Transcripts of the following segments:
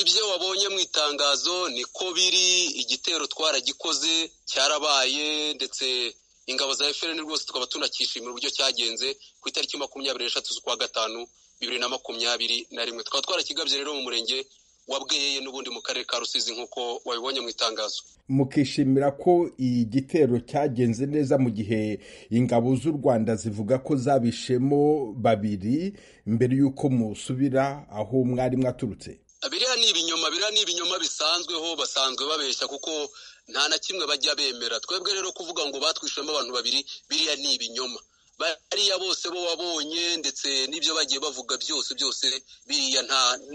ibyo wabonye mu itangazo niko biri igitero twaragikoze cyarabaye ndetse ingabo za efuperi rwose tukaba tunakishimira uburyo cyagenze ku itariki makumyabiri n'eshatu z'ukwa gatanu bibiri na makumyabiri na rimwe tukaba twarakigabye rero mu murenge wa bweyeye n'ubundi mu karere ka rusizi nk'uko wabibonye mu itangazo mukishimira ko igitero cyagenze neza mu gihe ingabo z'u rwanda zivuga ko zabishemo babiri mbere y'uko musubira aho mwari mwaturutse biriya ni ibinyoma biriya ni ibinyoma bisanzweho basanzwe babeshya kuko nta na kimwe bajya bemera twebwe rero kuvuga ngo batwishemo abantu babiri biriya ni ibinyoma bariya bose bo wabonye ndetse n'ibyo bagiye bavuga byose byose biriya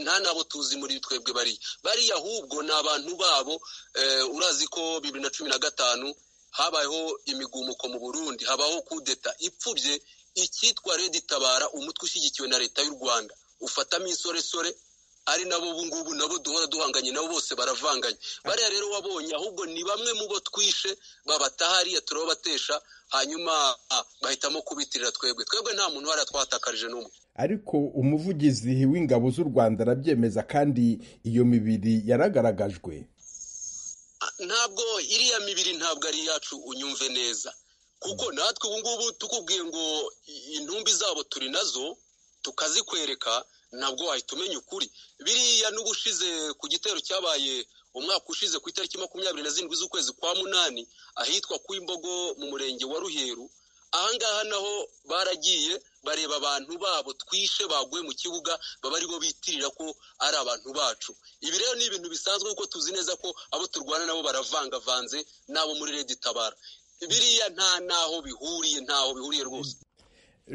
nta nabo tuzi muri twebwe bariya bariya ahubwo ni abantu babo urazi ko bibiri na cumi na gatanu habayeho imigumuko mu burundi habaho kudeta ipfubye icyitwa redi tabara umutwe ushyigikiwe na leta y'u rwanda ufatamo insoresore ari nabo ubu ngubu nabo duhora duhanganye nabo bose baravanganye bariya rero wabonye ahubwo ni bamwe mu bo twishe babataha hariya turababatesha hanyuma bahitamo kubitirira twebwe twebwe nta muntu wari twatakarije n'umwe ariko umuvugizi w'ingabo z'u rwanda arabyemeza kandi iyo mibiri yaragaragajwe ntabwo iriya mibiri ntabwo ari iyacu unyumve neza kuko natwe ubu ngubu tukubwiye ngo intumbi zabo turi nazo tukazikwereka ntabwo wahita umenya ukuri biriya n'ubushize ku gitero cyabaye umwaka ushize ku itariki makumyabiri na zirindwi z'ukwezi kwa munani ahitwa ku imbogo mu murenge wa ruheru ahangaha naho baragiye bareba abantu babo twishe baguye mu kibuga baba aribo bitirira ko ari abantu bacu ibi rero ni ibintu bisanzwe kuko tuzi neza ko abo turwana nabo baravangavanze n'abo muri redi tabara biriya nta n'aho bihuriye ntaho bihuriye rwose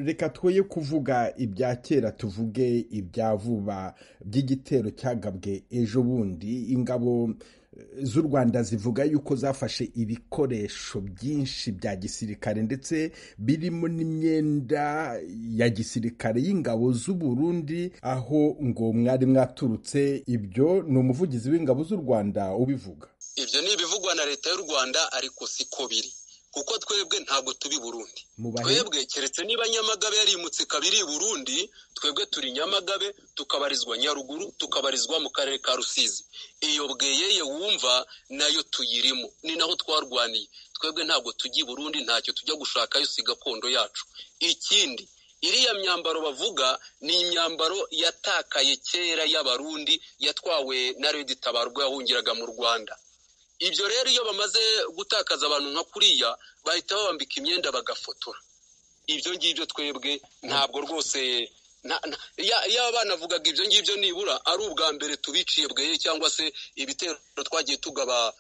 reka twoye kuvuga ibya kera tuvuge ibya vuba by'igitero cyagabwe ejo bundi ingabo z'u rwanda zivuga yuko zafashe ibikoresho byinshi bya gisirikare ndetse birimo n'imyenda ya gisirikare y'ingabo z'u Burundi aho ngo mwari mwaturutse ibyo ni umuvugizi w'ingabo z'u rwanda ubivuga ibyo ni ibivugwa na leta y'u rwanda ariko siko biri kuko twebwe ntabwo turi burundi twebwe keretse niba nyamagabe yarimutse ikaba iri burundi twebwe turi nyamagabe tukabarizwa nyaruguru tukabarizwa mu karere ka rusizi iyo bweyeye wumva nayo tuyirimo ni naho twarwaniye twebwe ntabwo tujya i burundi ntacyo tujya gushakayo si gakondo yacu ikindi iriya myambaro bavuga ni imyambaro yatakaye kera y'abarundi yatwawe na redi tabarwa yahungiraga mu rwanda ibyo rero iyo bamaze gutakaza abantu nka kuriya bahita babambika imyenda bagafotora ibyo ngibyo twebwe ntabwo rwose yaba banavugaga ibyo ngibyo nibura ari ubwa mbere tubiciye bweye cyangwa se ibitero twagiye tugaba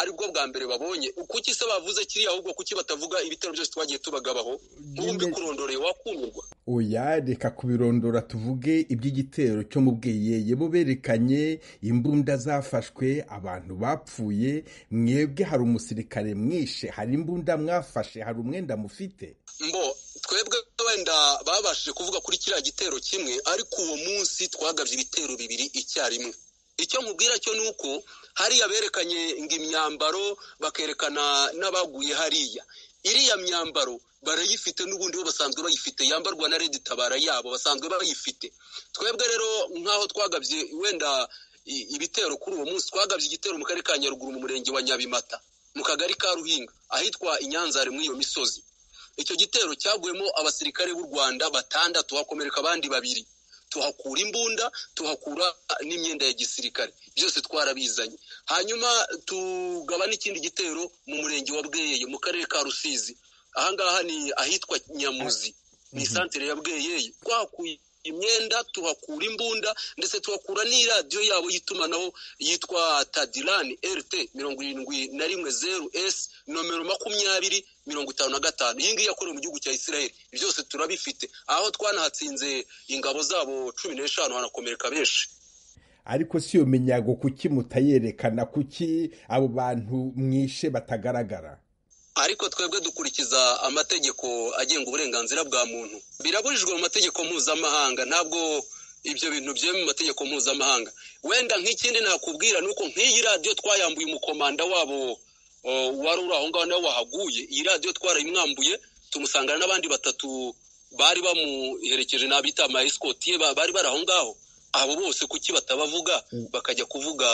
aribwo bwa mbere babonye kuki se bavuze kiriya ahubwo kuki batavuga ibitero byose twagiye tubagabaho ntumbi kurondoreye wakumirwa oya reka kubirondora tuvuge iby'igitero cyo mu bweyeye bo berekanye imbunda zafashwe abantu bapfuye mwebwe hari umusirikare mwishe hari imbunda mwafashe hari umwenda mufite mbo twebwe wenda babashije kuvuga kuri kiriya gitero kimwe ariko uwo munsi twagabye ibitero bibiri icyarimwe icyo mubwira cyo ni uko hariya berekanye ngo imyambaro bakerekana n'abaguye hariya iriya myambaro barayifite n'ubundi bo basanzwe bayifite yambarwa na redi tabara yabo basanzwe bayifite twebwe rero nk'aho twagabye wenda ibitero kuri uwo munsi twagabye igitero mu karere ka nyaruguru mu murenge wa nyabimata mu kagari ka ruhinga ahitwa inyanzare muri iyo misozi icyo gitero cyaguyemo abasirikare b'u rwanda batandatu hakomereka abandi babiri tuhakura imbunda tuhakura n'imyenda ya gisirikare byose twarabizanye hanyuma tugaba n'ikindi gitero mu murenge wa bweyeye mu karere ka rusizi ahangaha ni ahitwa nyamuzi ni santire ya bweyeye twahakuye imyenda tuhakura imbunda ndetse tuhakura n'iradiyo yabo y'itumanaho yitwa tadirani rt mirongo irindwi na rimwe zeru esi nomero makumyabiri mirongo itanu na gatanu iyi ngiyi yakorewe mu gihugu cya israel byose turabifite aho twanahatsinze ingabo zabo cumi n'eshanu hanakomereka benshi ariko si iyo minyago kuki mutayerekana kuki abo bantu mwishe batagaragara ariko twebwe dukurikiza amategeko agenga uburenganzira bwa muntu birabujijwe mu mategeko mpuzamahanga ntabwo ibyo bintu byemewe mu mategeko mpuzamahanga wenda nk'ikindi nakubwira ni uko nk'iyi radiyo twayambuye umukomanda wabo wari uri aho ngaho nawe wahaguye iyi radiyo twarayimwambuye tumusangana n'abandi batatu bari bamuherekeje n'abita amayisikoti bari bari aho ngaho abo bose kuki batabavuga bakajya kuvuga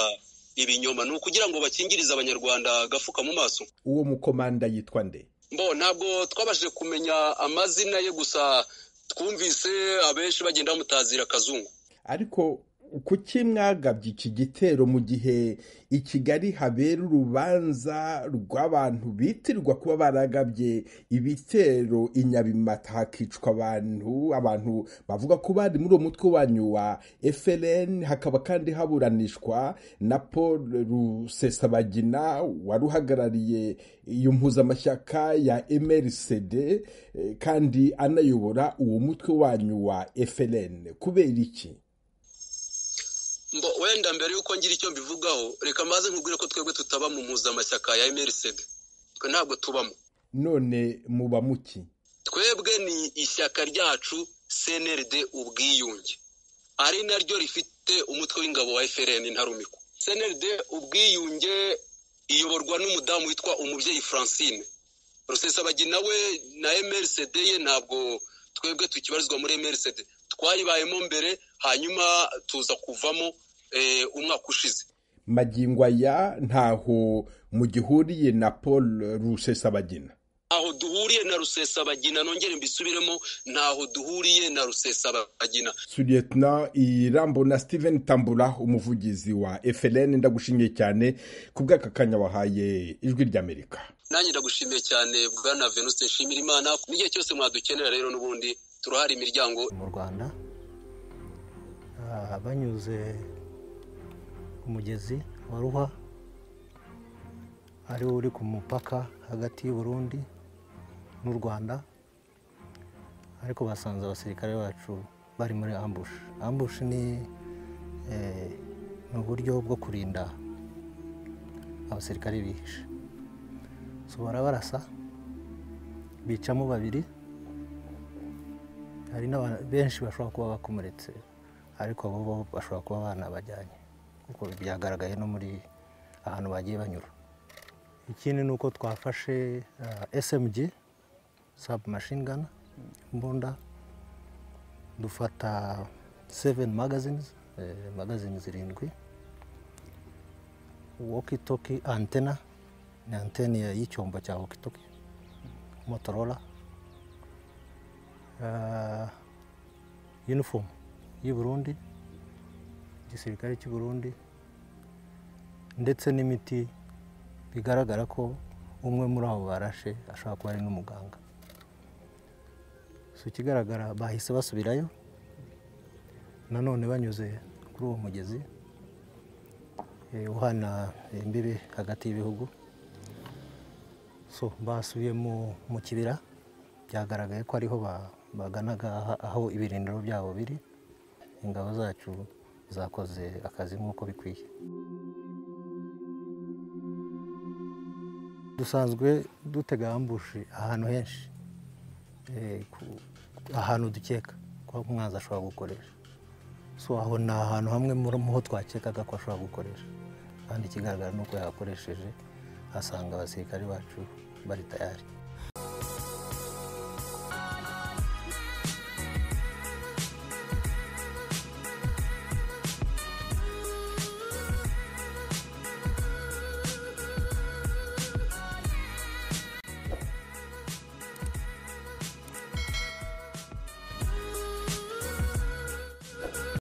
ibinyoma ni ukugira ngo bakingirize abanyarwanda agafuka mu maso uwo mukomanda yitwa nde mbo ntabwo twabashije kumenya amazina ye gusa twumvise abenshi bagenda bamutazira akazungu ariko kuki mwagabye iki gitero mu gihe i kigali habera urubanza rw'abantu bitirwa kuba baragabye ibitero i nyabimata hakicwa abantu abantu bavuga ko bari muri uwo mutwe wanyu wa frn hakaba kandi haburanishwa na paul rusesabagina wari uhagarariye iyo mpuzamashyaka ya mrcd kandi anayobora uwo mutwe wanyu wa frn kubera iki mbo wenda mbere y'uko ngira icyo mbivugaho reka maze nkubwire ko twebwe tutaba mu mpuzamashyaka ya mrcd twe ntabwo tubamo none muba muki twebwe ni ishyaka ryacu cnrd ubwiyunge ari naryo rifite umutwe w'ingabo wa frn ntarumikwa cnrd ubwiyunge iyoborwa n'umudamu witwa umubyeyi francine rusesabagina we na mrcd ye ntabwo twebwe tukibarizwa muri mrcd twayibayemo mbere hanyuma tuza kuvamo umwaka ushize magingo aya ntaho mugihuriye na paul rusesabagina ntaho duhuriye na rusesabagina nongere mbisubiremo ntaho duhuriye na rusesabagina suryetna irambo na steven tambura umuvugizi wa frn ndagushimiye cyane ku bw'aka kanya wahaye ijwi ry'amerika nanjye ndagushimiye cyane bwana venuste nshimira imana n'igihe cyose mwadukenera rero n'ubundi turahari imiryango mu rwanda banyuze ku mugezi wa ruhwa ariwo uri ku mupaka hagati y'uburundi n'u rwanda ariko basanze abasirikare bacu bari muri ambushi ambushi ni uburyo bwo kurinda abasirikare bihishe sobora barasa bicamo babiri hari benshi bashobora kuba bakomeretse ariko bo bashobora kuba banabajyanye kuko byagaragaye no muri ahantu bagiye banyura ikindi ni uko twafashe smg sabu mashingana mbunda dufata seveni magazines magazine zirindwi wokitoki antena ni antene y'icyombo cya wokitoki motorola uniform y'i burundi igisirikare cy'i burundi ndetse n'imiti bigaragara ko umwe muri abo barashe ashobora kuba ari n'umuganga si ikigaragara bahise basubirayo nanone banyuze kuri uwo mugezi uhana imbibi hagati y'ibihugu so basubiye mu kibira byagaragaye ko ariho baganaga aho ibirindiro byabo biri ingabo zacu zakoze akazi nk'uko bikwiye dusanzwe dutega ambushi ahantu henshi ahantu dukeka ko umwanzi ashobora gukoresha so aho ni ahantu hamwe ho twakekaga ko ashobora gukoresha kandi ikigaragara ni uko yakoresheje asanga abasirikare bacu bari tayari